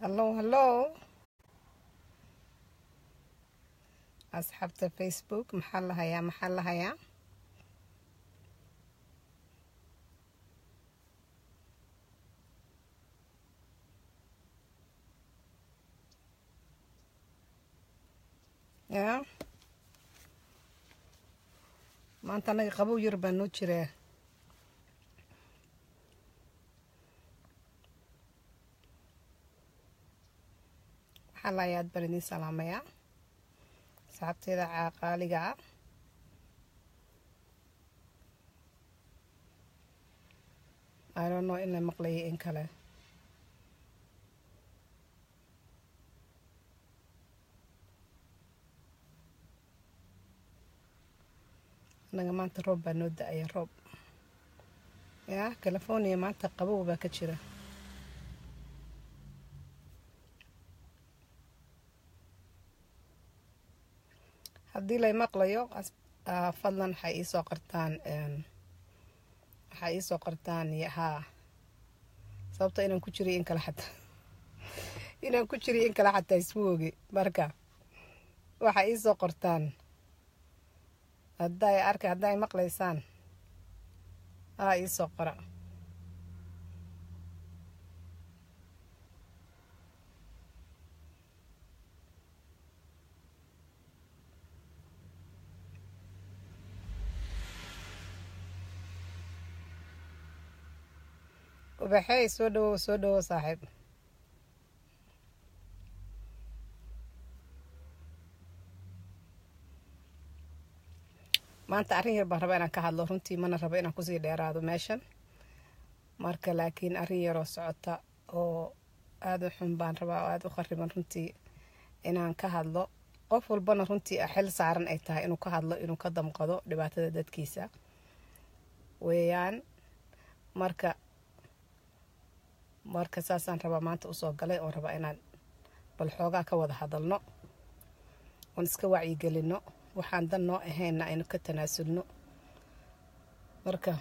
hallow hallow asxaabta facebook maxaa la hayaa maxaa la hayaa ya maanta anaga qabow yar baa noo jiraa maxaa la hayaa aad baan idiin salaamayaa asxaabteeda qaaliga ah idono in la maqlayay in kale anaga maanta roob baa noo da-aya roob ya california maanta qabow baa ka jira haddii lay maqlayo fadlan waxay iisoo qartaan waxay iisoo qartaan haa sababto inaan ku jiriy in kale xataa inaan ku jiriy in kale xataa isma ogi marka waxay iisoo qortaan hadday arka hadday maqlaysaan aa iisoo qora ubaxey soo dhawow soo dhawow saaxiib maanta arrin yar baan rabaa inaan ka hadlo runtii mana rabo inaan kusii dheeraado meeshan marka laakiin arrin yaroo socota oo aada u xun baan rabaa oo aada u khariban runtii inaan ka hadlo qof walbana runtii xil saaran ay tahay inuu ka hadlo inuu ka damqado dhibaatada dadkiisa weeyaan marka marka saasaan rabaa maanta usoo galay oon rabaa inaan bal xoogaa ka wada hadalno oon iska wacyigelino waxaan dan noo ahaynna aynu ka tanaasulno marka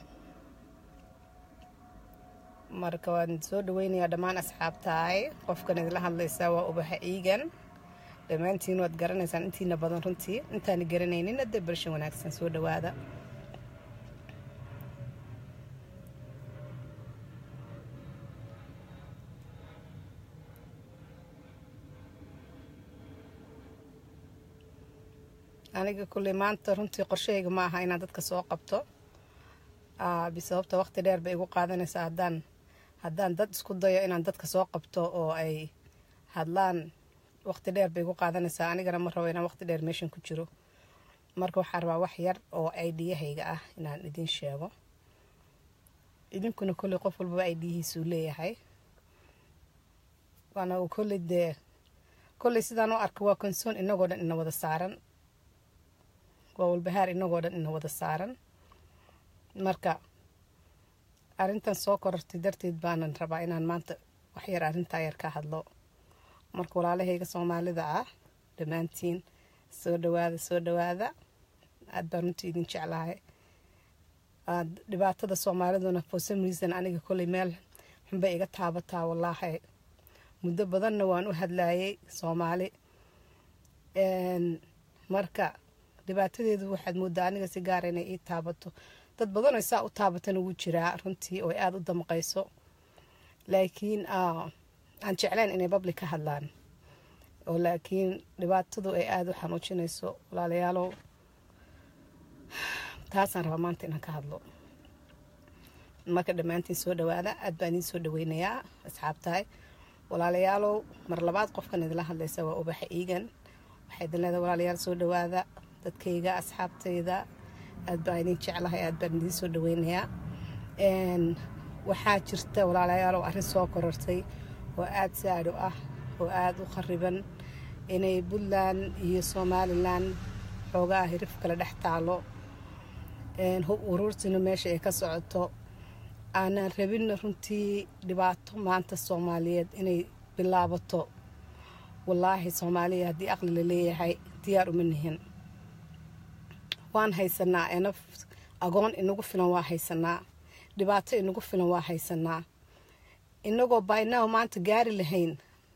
marka waan soo dhaweynayaa dhammaan asxaabtaay qofkan idila hadlaysaa waa ubaxa iigan dhammaantiin waad garanaysaan intiina badan runtii intaani garanaynin hadda bershan wanaagsan soo dhawaada aniga kulley maanta runtii qorshahayga ma aha inaan dadka soo qabto bisababta waqti dheer bay igu qaadanaysaa haddaan haddaan dad isku dayo inaan dadka soo qabto oo ay hadlaan waqti dheer bay igu qaadanaysaa anigana ma rabo inaan waqti dheer meeshan ku jiro marka waxaa rabaa wax yar oo aidiyahayga ah inaan idin sheego idinkuna kolley qof walbaba aidiyihiisuu leeyahay waana kolley dee kolley sidaan u arka waa konsoon inagoo dhan ina wada saaran waa walbahaar inagoo dhan ina wada saaran marka arrintan soo korortay darteed baanan rabaa inaan maanta waxyar arrintaa yar ka hadlo marka walaalahayga soomaalida ah dhammaantiin soo dhawaada soo dhawaada aad baan runtii idin jeclahay dhibaatada soomaaliduna for some reason aniga kolley meel xunbay iga taabataa wallaahi muddo badanna waan u hadlayay soomaali marka dhibaatadeedu waxaad moodaa aniga si gaara inay ii taabato dad badan oo saa u taabatan ugu jiraa runtii oo aada u damqayso laakiin aan jeclayn inay babli ka hadlaan oo laakiin dhibaatadu ay aada u xanuujinayso walaalayaalow taasaan rabaa maanta inaan ka hadlo marka dhammaantiin soo dhawaada aad baan idiin soo dhaweynayaa asxaabtahay walaalayaalow mar labaad qofkan idinla hadlaysa waa ubaxa iigan waxay idin leedahay walaalayaal soo dhawaada dadkayga asxaabtayda aad baan idin jeclahay aad baan idiin soo dhaweynayaa waxaa jirta walaalayaalow arrin soo korortay oo aada saadho ah oo aada u khariban inay puntland iyo somalilan xoogaa hirif kale dhex taalo hub uruurtina meesha ay ka socoto aanaan rabinna runtii dhibaato maanta soomaaliyeed inay bilaabato wallaahi soomaaliya haddii aqli la leeyahay diyaar uma nihin waan haysanaa enaf agoon inagu filan waa haysanaa dhibaato inagu filan waa haysanaa inagoo bynow maanta gaari lahayn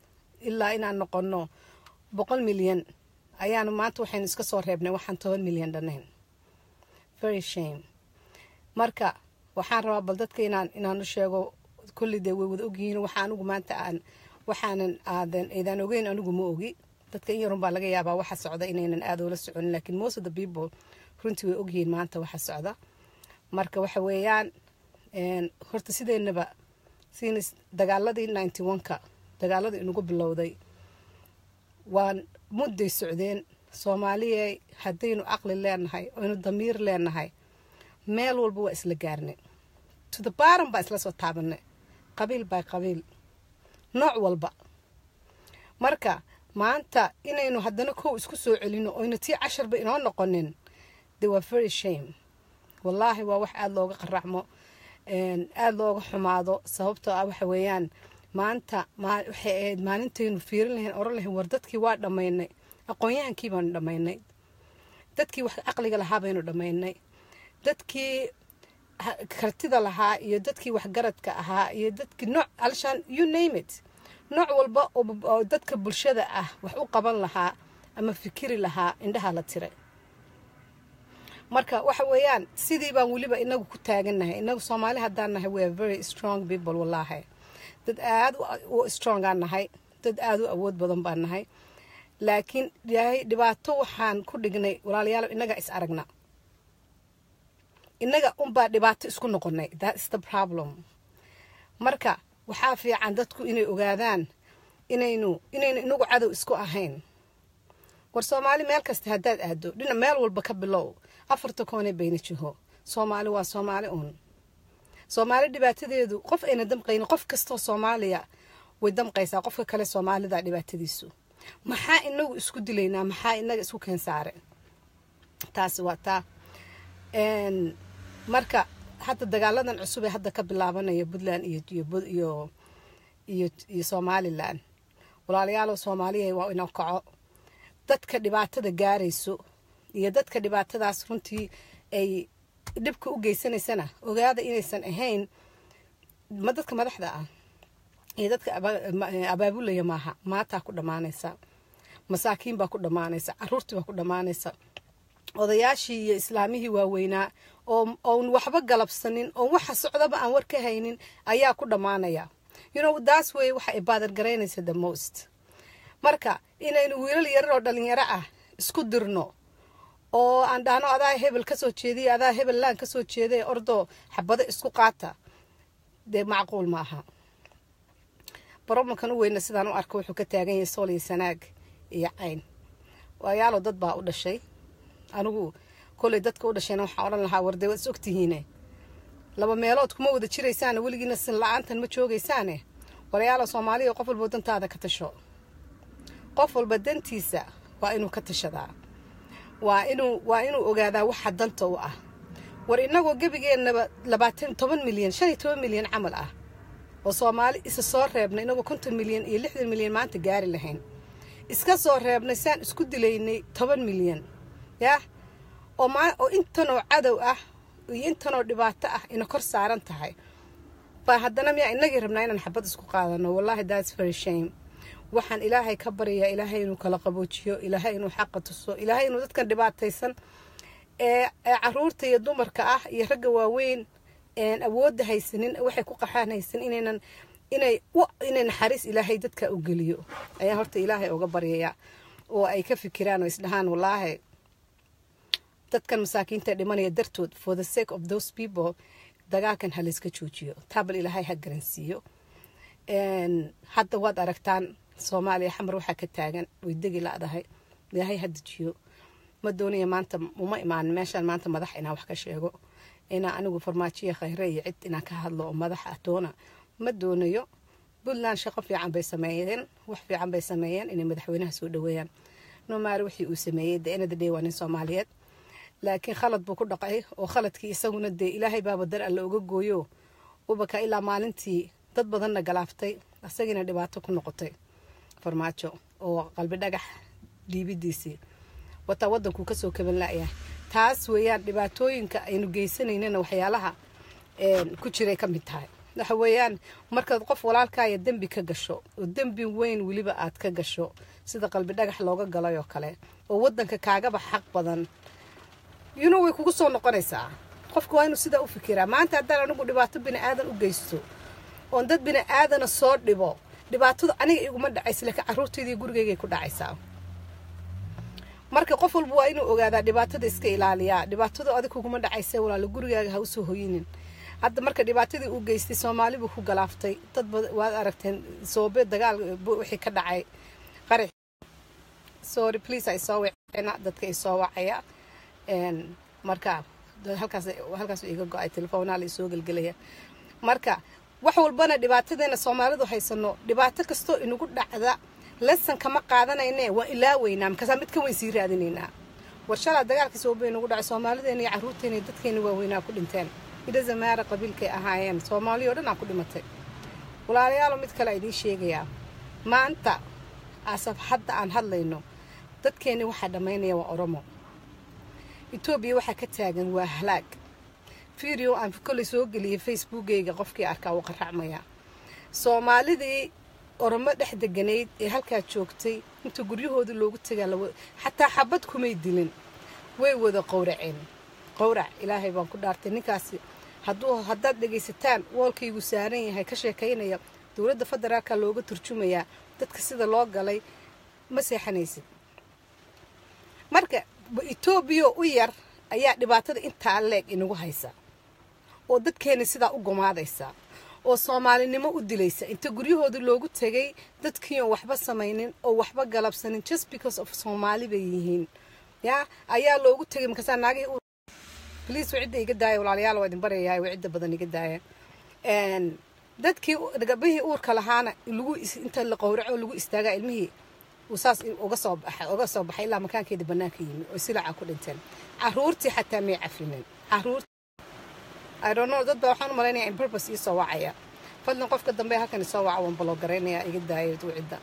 ilaa inaan noqono boqol milyan ayaanu maanta waxaynu iska soo reebnay waxaan toban milyan dhanayn very shame marka waxaan rabaa bal dadka inaan inaan u sheego kulli dee way wada ogyihiin waxa anigu maanta aan waxaanan aadan eedaan ogeyn anigu ma ogi dadka in yarun baa laga yaabaa waxa socda inaynan aad oola soconin laakiin most of the people runtii way ogyihiin maanta waxa socda marka waxa weeyaan horta sideennaba siin dagaaladii ninety one-ka dagaaladii inagu bilowday waan mudday socdeen soomaaliya haddaynu caqli leenahay oynu damiir leenahay meel walba waa isla gaarnay to the baran baa isla soo taabanay qabiil by qabiil nooc walba marka maanta inaynu haddana kow isku soo celino oynu tii casharba inoo noqonin de waa very shame wallaahi waa wax aada looga qaracmo aada looga xumaado sababtoo ah waxa weeyaan maanta waxay ahayd maalintaynu fiirin lahayn oran lahayn war dadkii waa dhammaynay aqoon-yahankii baanu dhammaynay dadkii wax caqliga lahaa baynu dhammaynay dadkii kartida lahaa iyo dadkii waxgaradka ahaa iyo dadkii nooc alshaan you name it nooc walba oo dadka bulshada ah wax u qaban lahaa ama fikiri lahaa indhaha la tiray marka waxa weeyaan sidii baan weliba inagu ku taagannahay inagu soomaali haddaan nahay we are very strong people wallaahi dad aada u strongaan nahay dad aada u awood badan baan nahay laakiin ilaahay dhibaato waxaan ku dhignay walaalayaal innagaa is aragna innaga unbaa dhibaato isku noqonay that is the problem marka waxaa fiican dadku inay ogaadaan inaynu inaynu inagu cadow isku ahayn war soomaali meel kasta haddaad aado dhina meel walba ka bilow afarta koone bayna jiho soomaali waa soomaali uun soomaali dhibaatadeedu qof ayna damqaynin qof kastoo soomaaliya way damqaysaa qofka kale soomaalida dhibaatadiisu maxaa inagu isku dilaynaa maxaa inaga isku keensaare taasi waa taa marka hadda dagaaladan cusub ee hadda ka bilaabanaya puntland iyo iyo somalilan walaalayaalo soomaaliya waa ina kaco dadka dhibaatada gaarayso iyo dadka dhibaatadaas runtii ay dhibka u geysanaysana ogaada inaysan ahayn ma dadka madaxda ah iyo dadka abaabulaya maaha maataa ku dhammaanaysa masaakiin baa ku dhammaanaysa caruurtii baa ku dhammaanaysa odayaashii iyo islaamihii waaweynaa oon waxba galabsanin oon waxa socdaba aan war ka haynin ayaa ku dhammaanaya you know daas wey waxa ay baadargaraynaysa the most marka inaynu wiilal yarar oo dhalinyaro ah isku dirno oo aan dhahno adaa hebel kasoo jeediya adaa hebel laan kasoo jeeday ordoo xabado isku qaata dee macquul ma aha baromankan u weyna sidaan u arko wuxuu ka taagan yahay sool iyo sanaag iyo cayn waayaalo dad baa u dhashay anigu koley dadka u dhashayna waxaan odhan lahaa warde waad is ogtihiine laba meelood kuma wada jiraysaane weligiina sin la-aantan ma joogaysaane walayaalo soomaaliya qof walba dantaada ka tasho qof walba dantiisa waa inuu ka tashadaa waa inuu waa inuu ogaadaa waxa danta u ah war inagoo gebigeennaba labaatan toban milyan shan iyo toban milyan camal ah oo soomaali isa soo reebnay inagoo konton milyan iyo lixdan milyan maanta gaari lahayn iska soo reebnay saan isku dilaynay toban milyan yaah oo oo intanoo cadow ah iyo intanoo dhibaato ah ina kor saaran tahay baa haddana miyaa inagii rabnaa inaan xabad isku qaadano wallahi thats very shame waxaan ilaahay ka baryayaa ilaahay inuu kala qaboojiyo ilaahay inuu xaqa tuso ilaahay inuu dadkan dhibaataysan ee caruurta iyo dumarka ah iyo ragga waaweyn awoodda haysanin waxay ku qaxaan haysan inaynan inay inay naxariis ilaahay dadka u geliyo ayaan horta ilaahay uga baryayaa oo ay ka fikiraan oo isdhahaan wallaahi dadkan masaakiinta dhimanaya dartood for the sake of those people dagaalkan ha layska joojiyo taabal ilaahay ha garansiiyo hadda waad aragtaan soomaaliya xamar waxaa ka taagan way degi la-dahay ilaahay ha dejiyo ma doonaya maanta uma imaanin meeshaan maanta madax inaan wax ka sheego inaa anigu farmaajiya khayre iyo cid inaan ka hadlo oo madax ah doona ma doonayo puntland shaqo fiican bay sameeyeen wax fiican bay sameeyeen inay madaxweynaha soo dhaweeyaan nomaari wixii uu sameeyey de enada day waa nin soomaaliyeed laakiin khalad buu ku dhaqay oo khaladkii isaguna dee ilaahay baaba dar alle uga gooyo ubaka ilaa maalintii dad badanna galaaftay isagiina dhibaato ku noqotay farmaajo oo qalbi dhagax dhiibidiisii wataa wadankuu kasoo kaban la-yahay taas weeyaan dhibaatooyinka aynu geysanaynana waxyaalaha ku jiray ka mid tahay waxa weeyaan markaad qof walaalkaaya dembi ka gasho oo dembi weyn weliba aad ka gasho sida qalbi dhagax looga galay oo kale oo wadanka kaagaba xaq badan yuno way kugu soo noqonaysaa qofka waa inuu sidaa u fikiraa maanta haddaan anigu dhibaato bini aadan u geysto oon dad bini aadana soo dhibo dhibaatadu aniga iguma dhacaysa laakiin carruurtaydii gurigaygay ku dhacaysaa marka qof walba waa inuu ogaadaa dhibaatada iska ilaaliyaa dhibaatadu adig kuguma dhacaysa walaalo gurigaaga ha usoo hoyinin hadda marka dhibaatadii uu geystay soomaali buu ku galaaftay dad waad aragteen soobe dagaal wixii ka dhacay qarax sorry please ay soo wacina dadka ay soo wacaya marka halkaas halkaas iga go-ay telefoonaa la isoo gelgelaya marka wax walbana dhibaatadeena soomaalidu haysano dhibaato kastoo inagu dhacda lesson kama qaadanayne waa ilaaweynaa markaasaa mid ka weyn sii raadinaynaa war shalaa dagaalkii soobe inagu dhacay soomaalideena iyo carruurteena iyo dadkeena waaweynaa ku dhinteen idhazamaara qabiilkay ahaayeen soomaaliya o dhan aa ku dhimatay walaalayaalo mid kale idiin sheegayaa maanta asaf hadda aan hadlayno dadkeenni waxaa dhammaynaya waa oromo etoobiya waxaa ka taagan waa halaag video aan kolley soo geliyay facebookgayga qofkii arkaa wuu qaracmaya soomaalidii oromo dhex deganayd ee halkaa joogtay inta guryahoodii loogu tagaa xataa xabad kumay dilin way wada qowraceen qowrac ilaahay baan ku dhaartay ninkaasi hadduu haddaad dhegaysataan woolkaygu saaran yahay ka sheekaynaya dowladda federaalka looga turjumayaa dadka sida loo galay ma seexanaysid marka etoobiya u yar ayaa dhibaatada intaa leeg inagu haysa oo dadkeena sidaa u gumaadaysa oo soomaalinimo u dilaysa inta guryahoodii loogu tegay dadkiion waxba samaynin oo waxba galabsanin just because of soomaali bay yihiin ya ayaa loogu tegay markaasaa naagihii bliis cidda iga daaya walaalayaal waa idin baryayahay waa cidda badan iga daaya dadkii gabahii uurka lahaana lagu inta la qowraco lagu istaagaa ilmihii uu saas uga soo baxay uga soo baxay ilaa makaankeeda bannaanka yimi oo silaca ku dhinteen caruurtii xataa may cafinin caruur I don't know dad baa waxaan u malaynaya in purpose ii soo wacaya fadlan qofka dambe halkan isoo waca waan baloo garaynaya iga daaya cidda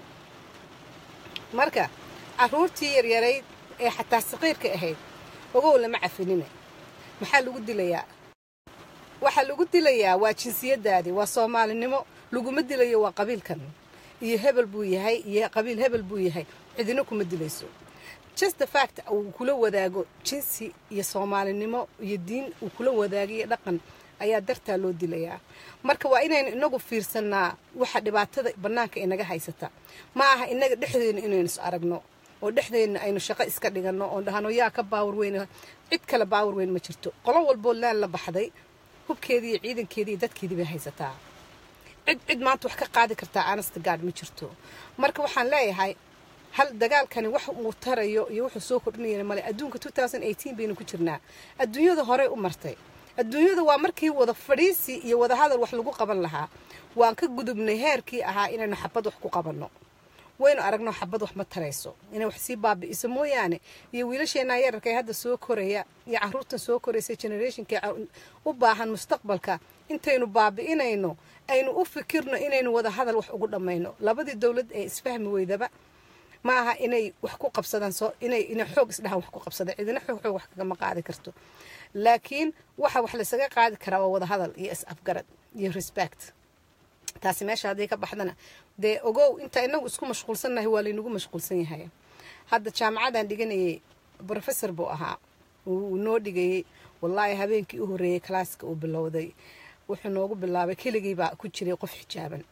marka caruurtii yaryarayd ee xataa saqiirka ahayd ogow lama cafinine maxaa lagu dilayaa waxaa lagu dilayaa waa jinsiyadaadii waa soomaalinimo laguma dilayo waa qabiilkan iyo hebel buu yahay iyo qabiil hebel buu yahay cidina kuma dilayso just the fact uu kula wadaago jinsi iyo soomaalinimo iyo diin uu kula wadaago iyo dhaqan ayaa dartaa loo dilayaa marka waa inaynu inagu fiirsanaa waxa dhibaatada bannaanka inaga haysata ma aha inaga dhexdeena inaynu is aragno oo dhexdeena aynu shaqo iska dhigano oo dhahano yaa ka baawar weyn cid kale baawar weyn ma jirto qolo walboo laan la baxday hubkeedii iyo ciidankeedii iyo dadkeedii bay haysataa cid cid maanta wax ka qaadi kartaa anasta gaad ma jirto marka waxaan leeyahay hal dagaalkani wax uu tarayo iyo wuxuu soo kordhinaya male adduunka baynu ku jirnaa adduunyada horey u martay adduunyada waa markii wada fadhiisi iyo wada hadal wax lagu qaban lahaa waan ka gudubnay heerkii ahaa inaynu xabad wax ku qabanno waynu aragno xabad wax ma tarayso inay wax sii baabi'iso mooyaane iyo wiilasheenaa yararka ee hadda soo koraya iyo caruurtan soo koraysa generationka u baahan mustaqbalka intaynu baabi'inayno aynu u fikirno inaynu wada hadal wax ugu dhammayno labadii dowlad ee isfahmi weydaba ma aha inay wax ku qabsadaan soo inay inay xoog isdhahan wax ku qabsadaan cidina xoog xoog wax kagama qaadi karto laakiin waxa wax laysaga qaadi karaa waa wada hadal iyo is afgarad iyo respect taasi meesha haddii ka baxdana dee ogow inta inagu isku mashquulsannahay waa laynagu mashquulsan yahay hadda jaamacadan dhiganayay brofessor buu ahaa uu noo dhigayay wallaahi habeenkii u horreeyey kalaaska uu bilowday wuxuu noogu bilaabay keligii baa ku jiray qof xijaaban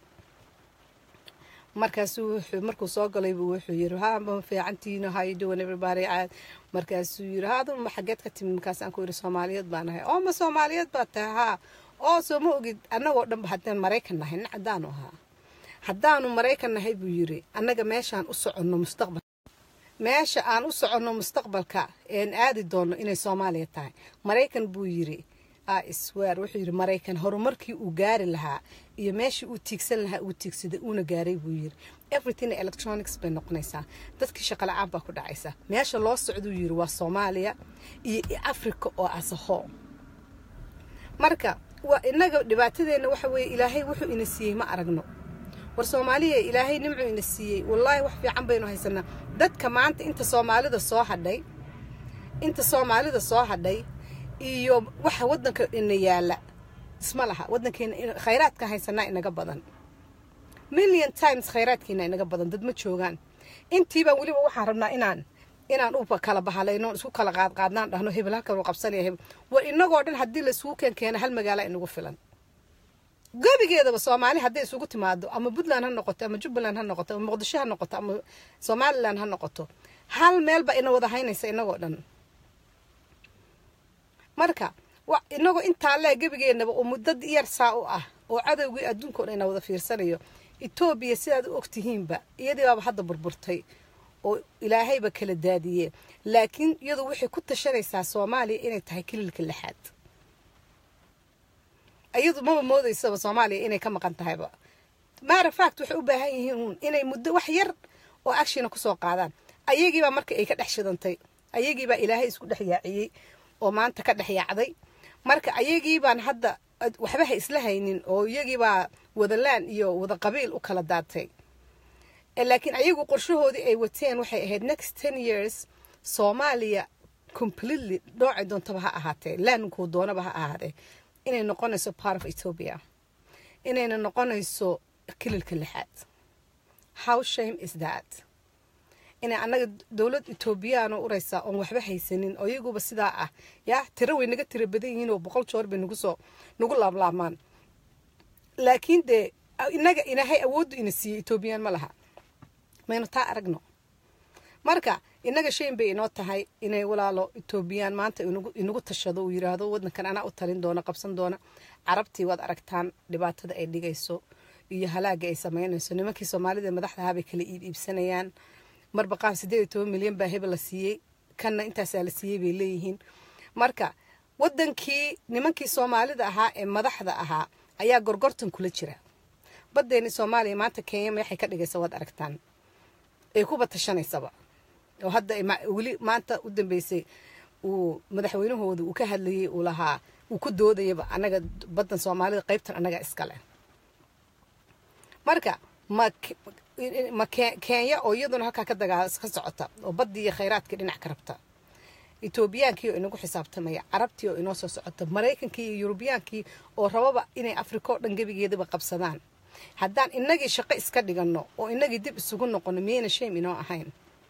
markaasuu wuxuu markuu soo galaybu wuxuu yiri ha ma fiicantiino how you doing everybody caad markaasuu yiri haadu ma xageed ka timi markaasaan ku yiri soomaaliyeed baan ahay oo ma soomaaliyeed baa tahay haa oo soo ma ogid annagoo dhanba haddaan maraykan nahay nin caddaanu ahaa haddaanu maraykan nahay buu yiri annaga meeshaan u soconno mustaqbal meesha aan u soconno mustaqbalka een aadi doonno inay soomaaliya tahay maraykan buu yiri isweer wuxuu yidhi maraykan horumarkii uu gaari lahaa iyo meeshii uu tiigsan lahaa uu tiigsaday uuna gaaray buu yidhi everything electronics bay noqonaysaa dadkii shaqala-aan baa ku dhacaysa meesha loo socduu yidhi waa soomaaliya iyo africa oo asaho marka waa inaga dhibaatadeenna waxa weeye ilaahay wuxuu ina siiyey ma aragno war soomaaliya ilaahay nimcuu ina siiyey wallaahi wax fiican baynu haysanaa dadka maanta inta soomaalida soo hadhay inta soomaalida soo hadhay iyo waxa waddanka ina yaala isma laha waddankeena khayraadka haysanaa inaga badan million times khayraadkeena inaga badan dad ma joogaan intiibaa weliba waxaan rabnaa inaan inaan u kala bahalayno isku kala qaadqaadnaan dhahno hebel halkan uu qabsanaya hebel war inagoo dhan haddii laisugu keen keena hal magaala inagu filan gebigeedaba soomaali hadday isugu timaado ama puntland ha noqoto ama jubbaland ha noqoto ama muqdisho ha noqoto ama somalilan ha noqoto hal meelba ina wada haynaysa inagoo dhan marka inagoo intaa lee gebigeenaba oo muddad yar saa u ah oo cadowgii adduunka o dhan ina wada fiirsanayo etoobiya sidaad u ogtihiinba iyadii baaba hadda burburtay oo ilaahayba kala daadiyee laakiin iyadu waxay ku tashanaysaa soomaaliya inay tahay kililka lixaad iyadu maba moodaysaba soomaaliya inay ka maqan tahayba maara fact waxay u baahan yihiin inay muddo wax yar oo actiona kusoo qaadaan ayagiibaa marka ay ka dhex shidantay ayagiibaa ilaahay isku dhex yaaciyey oo maanta ka dhex yaacday marka ayagiibaan hadda waxba ha isla haynin oo iyagiibaa wadalaan iyo wada qabiil u kala daatay laakiin ayagu qorshahoodii ay wateen waxay ahayd next ten years soomaaliya completely noocay doontaba ha ahaatee laankuu doonaba ha ahaatee inay noqonayso part of ethiopia inayna noqonayso kililka lixaad how shame is that inay annaga dowlad etoobiyaan oo uraysaa oon waxba haysanin oo iyaguba sidaa ah yaa tiro way naga tiro badan yihiin oo boqol joor bay nagu soo nagu laablaabmaan laakiin dee inaga inahay awooddu ina siiyey etoobiyaan ma laha maynu taa aragno marka inaga shayn bay inoo tahay inay walaalo etoobiyaan maanta inagu tashado uu yiraahdo wadankan anaa u talin doona qabsan doona carabtii waad aragtaan dhibaatada ay dhigayso iyo halaaga ay samaynayso nimankii soomaalida madaxdahaa bay kala iib iibsanayaan marba qaar siddeed iyo toban milyan baa hebel la siiyey kanna intaasaa la siiyey bay leeyihiin marka wadankii nimankii soomaalida ahaa ee madaxda ahaa ayaa gorgortan kula jira badeeni soomaaliya maanta kenya meexay ka dhigaysa waad aragtaan ay kuba tashanaysaba oo hadda weli maanta u dambeysay uu madaxweynahooda uu ka hadlayay uu lahaa uu ku doodayaba annaga baddan soomaalida qaybtan annaga iskale marka ma ma kenya oo iyaduna halkaa ka dagaa ka socota oo baddii iyo khayraadkii dhinac ka rabta etoobiyaankii oo inagu xisaabtamaya carabtii oo inoo soo socota maraykankii iyo yurubiyaankii oo rababa inay afrika oo dhan gebigeedaba qabsadaan haddaan inagii shaqo iska dhiganno oo inagii dib isugu noqono miyayna shame inoo ahayn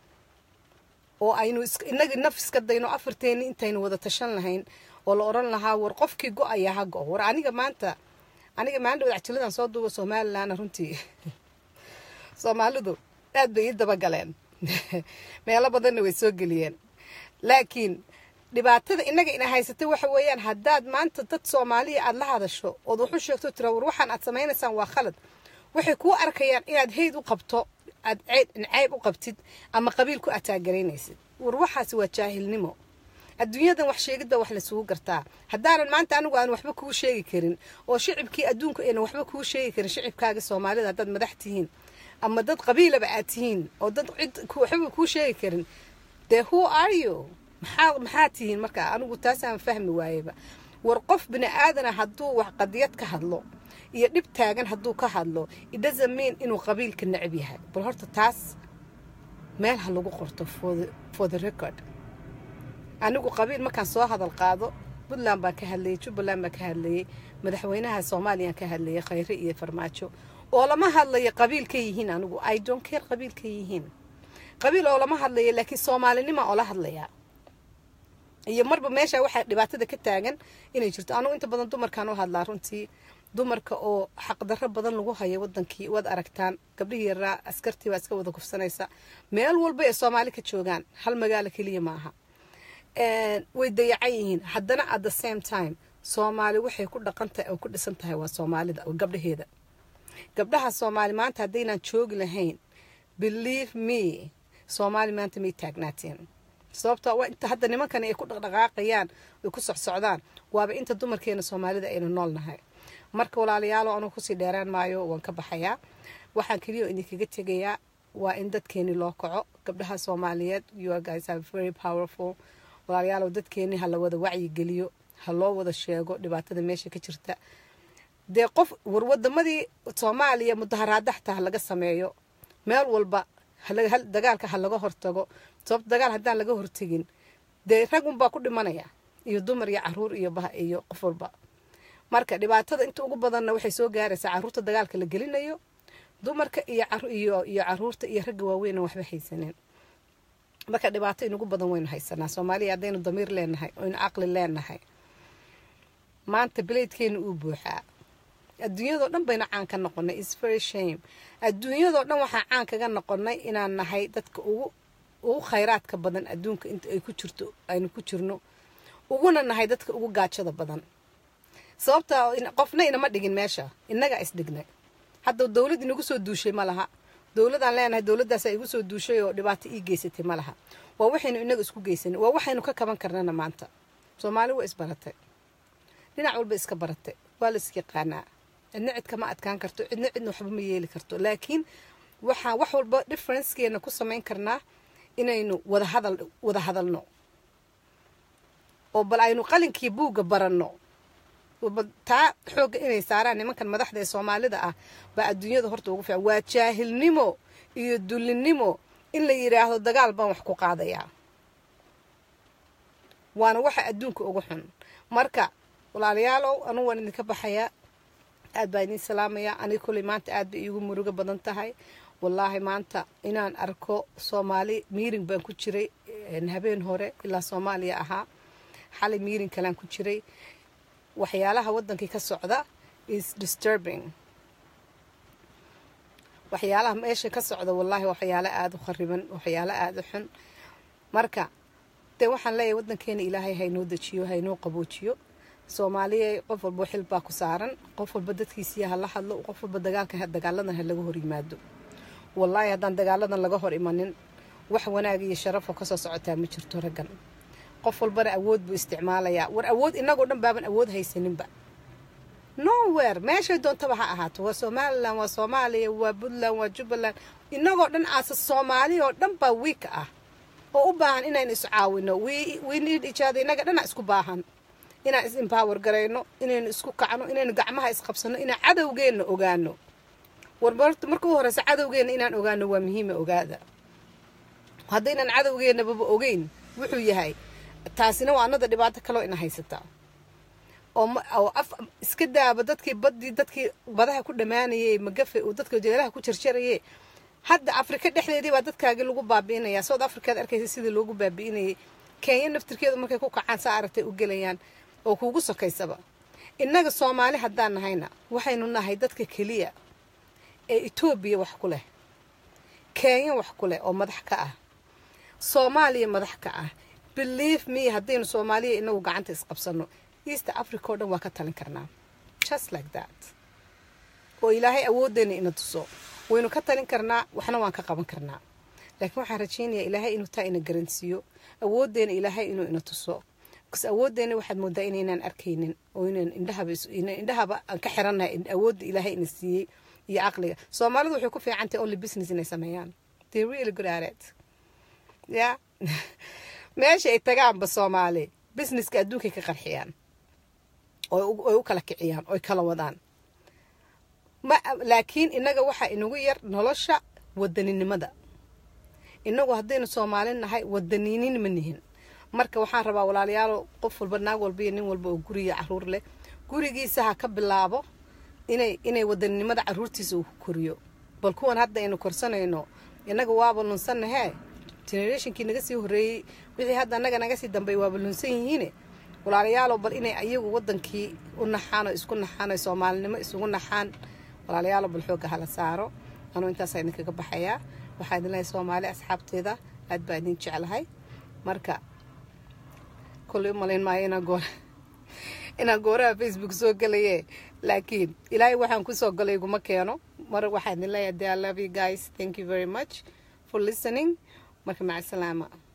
oo aynu inagii naf iska dayno afarteenni intaynu wada tashan lahayn oo la odhan lahaa war qofkii go-aya ha go war aniga maanta aniga maalin dhawad cajiladan soo duuba somalilan runtii soomaalidu aad bay ii dabagaleen meelo badanna way soo geliyeen laakiin dhibaatada inaga ina haysatay waxa weeyaan haddaad maanta dad soomaaliya aada la hadasho ood waxu sheegto tira war waxaan aad samaynaysaan waa khalad waxay kuu arkayaan inaad hayd u qabto aad ceyb u qabtid ama qabiil ku ataagaraynaysid war waxaas waa jaahilnimo adduunyadan wax sheegidba wax lasugu gartaa haddaanan maanta anigu aan waxba kuu sheegi karin oo shicibkii adduunka aynan waxba kuu sheegi karin shicibkaaga soomaalida haddaad madax tihiin ama dad qabiilaba aad tihiin oo dad cid waxba kuu sheegi karin dee who are you maxaa maxaa tihiin marka anigu taasaan fahmi waayeba war qof bini aadana hadduu wax qadiyad ka hadlo iyo dhib taagan hadduu ka hadlo it doesn't mean inuu qabiilka necab yahay bal horta taas meel ha lagu qorto for the record anigu qabiil markaan soo hadal qaado puntland baan ka hadlayay jubbaland baan ka hadlayay madaxweynaha soomaaliyaan ka hadlayay khayre iyo farmaajo oo lama hadlayo qabiil ka yihiin anigu i don't care qabiil ka yihiin qabiil oo lama hadlayo laakiin soomaalinima oo la hadlayaa iyo marba meesha waxaa dhibaatada ka taagan inay jirto anugu inta badan dumarkaan u hadlaa runtii dumarka oo xaqdarro badan lagu hayo wadankii waad aragtaan gabdhihii yaraa askartii baa iska wada kufsanaysa meel walba ee soomaali ka joogaan hal magaalo keliya maaha way dayacan yihiin haddana at the same time soomaali waxay ku dhaqantahay oo ku dhisan tahay waa soomaalida oo gabdhaheeda gabdhaha soomaali maanta haddaynaan joogi lahayn believe me soomaali maanta may taagnaateen sababto waa inta hadda nimankani ay ku dhaqdhaqaaqayaan ay ku socsocdaan waaba inta dumarkeena soomaalida aynu nool nahay marka walaalayaalo anugu kusii dheeraan maayo waan ka baxayaa waxaan keliya idinkaga tegayaa waa in dadkeeni loo kaco gabdhaha soomaaliyeed you guys are very powerful walaalayaalow dadkeeni ha la wada wacyigeliyo ha loo wada sheego dhibaatada meesha ka jirta dee qof war wadamadii soomaaliya mudaharaada xataa ha laga sameeyo meel walba dagaalka ha laga hortago sababto dagaal haddaan laga hortegin dee rag unbaa ku dhimanaya iyo dumar iyo caruur iyo bah iyo qof walba marka dhibaatada inta ugu badanna waxay soo gaaraysaa caruurta dagaalka la gelinayo dumarka iyo iyo iyo caruurta iyo ragga waaweyna waxba haysaneen marka dhibaato inugu badan waynu haysanaa soomaaliya haddaynu damiir leenahay oynu caqli leenahay maanta bilaydkeena uu buuxaa adduunyadoo dhan bayna caan ka noqonay is very shame adduunyadoo dhan waxaa caan kaga noqonay inaan nahay dadka ugu ugu khayraadka badan adduunka inta ay ku jirto aynu ku jirno uguna nahay dadka ugu gaajada badan sababta qofna inama dhigin meesha innagaa isdhignay hadda dowlad inagu soo duushay ma laha dowladaan leenahay dowladaasaa igu soo duushay oo dhibaato ii geysatay ma laha waa waxaynu inaga isku geysanay waa waxaynu ka kaban karnana maanta soomaali waa isbaratay dhinac walba iska baratay waa la isyaqaanaa cidna cid kama adkaan karto cidna cidna waxba ma yeeli karto laakiin waxaan wax walba differencekeena ku samayn karnaa inaynu wada hadal wada hadalno oo bal aynu qalinkii buugga baranno taa xoogga inay saaraan nimankan madaxda ee soomaalida ah baa adduunyada horta ugu fiican waa jaahilnimo iyo dullinimo in la yidhaahdo dagaal baan wax ku qaadayaa waana waxa adduunka ugu xun marka walaalayaalow anugu waan idinka baxayaa aad baa idiin salaamayaa aniga kolley maanta aad bay iigu murugo badan tahay wallaahi maanta inaan arko soomaali miiring baan ku jiray habeen hore ilaa soomaaliya ahaa xalay miiring kalaan ku jiray waxyaalaha waddankii ka socda is disturbing waxyaalaha meesha ka socda wallaahi waxyaalo aada u khariban waxyaalo aada u xun marka dee waxaan leeyahay waddankeena ilaahay haynoo dejiyo haynoo qaboojiyo soomaaliya qof walba xil baa ku saaran qof walba dadkiisiya ha la hadlo qof walba dagaalka dagaaladan ha laga hor yimaado wallaahi haddaan dagaaladan laga hor imanin wax wanaag iyo sharafoo kasoo socotaa ma jirto raggan qof walbana awood buu isticmaalayaa war awood inagoo dhan baaban awood haysaninba nowhere meeshay doontaba ha ahaato waa somalilan waa soomaaliya waa puntland waa jubbaland inagoo dhan aasa soomaaliya oo dhan baa wiika ah oo u baahan inaynu iscaawino winid ijaada inaga dhana isku baahan inaan is empower garayno inaynu isku kacno inaynu gacmaha isqabsano inaan cadowgeenna ogaano warbarta marka u horeysa cadowgeenna inaan ogaano waa muhiima ogaada haddaynan cadowgeennababa ogeyn wuxuu yahay taasina waa anada dhibaato kaloo ina haysataa oo af iska daaba dadkii baddii dadkii badaha ku dhammaanayay magafe uu dadka jeelaha ku jarjaraye hadda afrika dhexdeedii baa dadkaagii lagu baabi'inayaa south africaad arkaysa sidii loogu baabi'inayay kenya naftirkeedu markay ku kacaan saa aragtay u gelayaan oo kuugu sokaysaba innaga soomaali haddaan nahayna waxaynu nahay dadka keliya ee etoobiya wax ku leh kenya wax ku leh oo madax ka ah soomaaliya madax ka ah believe me haddaynu soomaaliya inagu gacanta isqabsano east africa oo dhan waa ka talin karnaa just like that oo ilaahay awooddeena ina tuso waynu ka talin karnaa waxna waan ka qaban karnaa laakiin waxaan rajaynayaa ilaahay inuu taa ina garansiiyo awooddeena ilaahay inuu ina tuso bkas awooddeena waxaad moodaa inaynaan arkaynin oo inaan indhahaba indhahaba aan ka xirannahay awoodda ilaahay ina siiyey iyo caqliga soomaalidu waxay ku fiican tahay only business inay sameeyaan they really good at it ya meesha ay tagaanba soomaali businesska adduunkay ka qarxiyaan oy u kala kiciyaan oy kala wadaan ma laakiin innaga waxaa inagu yar nolosha wadaninimada inagu haddaynu soomaali nahay wadaniinin ma nihin marka waxaan rabaa walaalayaalo qof walba naag walba iyo nin walba oo guriga caruur leh gurigiisa ha ka bilaabo inay inay wadaninimada caruurtiisa uu ku koriyo bal kuwan hadda aynu korsanayno innaga waaba lunsanahee generationkii naga sii horreeyey wixii hadda annaga naga sii dambey waaba lunsan yihiine walaalayaalo bal inay ayagu wadankii u naxaan oo isku naxaan oo soomaalinimo isugu naxaan walaalayaalo bal xoogga hala saaro anuu intaasaa idinkaga baxayaa waxaa idin lehay soomaali asxaabteeda aad baa idin jeclahay marka kolley u malayn maayo inaan goor inaan gooraha facebook soo gelaye laakiin ilaahay waxaan kusoo galay iguma keeno mar waxaa idin leeyahay de i love you guys thank you very much for listening marka maca salaama